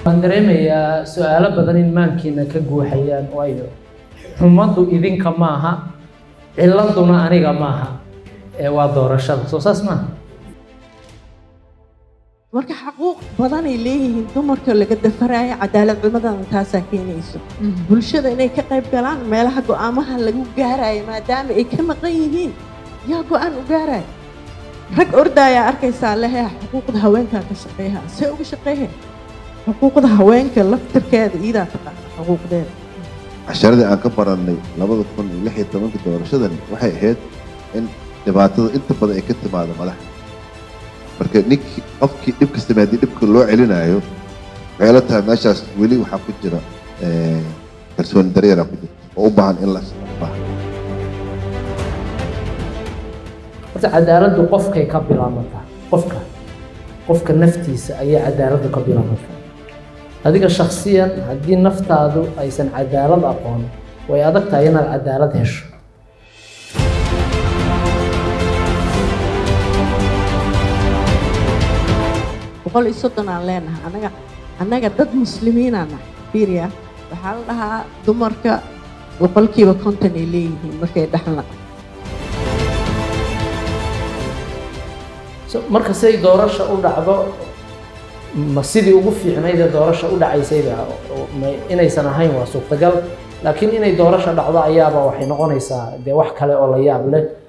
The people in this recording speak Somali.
waan dareemayaa su-aalo badan in maankiina ka guuxayaan waayo xumaddu idinka maaha ciladuna aniga maaha ee waa doorashada soo saas maaha marka xaquuq badanay leeyihiin dumarka laga dafaraayo cadaalad cumadan taasaa keenayso bulshada inay ka qayb galaan meelaha go'aamaha lagu gaarayo maadaama ay ka maqan yihiin yaa go'aan u gaaraya rag ordaayaa arkaysaa lehe xuquuqda haweenkaa ka shaqeeha see uga shaqeehe xuquuqda haweenka laftirkeeda iidaa taqaana xuquuqdeeda casharadii aan ka barannay labada kun iyo lix iyo tobankii doorashadani waxay ahayd in dhibaatada inta badan ay ka timaado madaxa marka ninkii qofkii dhibka sameeyay haddii dhibka loo celinayo waxay la tahay meeshaas weli waxaa ku jira kalsooni daryeera ku jirta oo u baahan in la baahan horta cadaaladdu qofkay ka bilaabataa qofka qofka naftiisa ayay cadaaladdu ka bilaabataa adiga shaksiyan haddii naftaadu aysan cadaalad aqoon way adag tahay inaad cadaalad hesho boqol iyo soddon aan leenahay annaga annaga dad muslimiinaan nahay fiiriya waxaa la dhahaa dumarka boqolkiiba konton ay leeyihiin markay dhexla So, marka siday doorasha u dhacdo ma sidii ugu fiicnayd ee doorasha u dhacaysayba oo- ma- inaysan ahayn waa suurtagal laakiin inay doorasha dhacdo ayaaba waxay noqonaysaa dee wax kale oo la yaab leh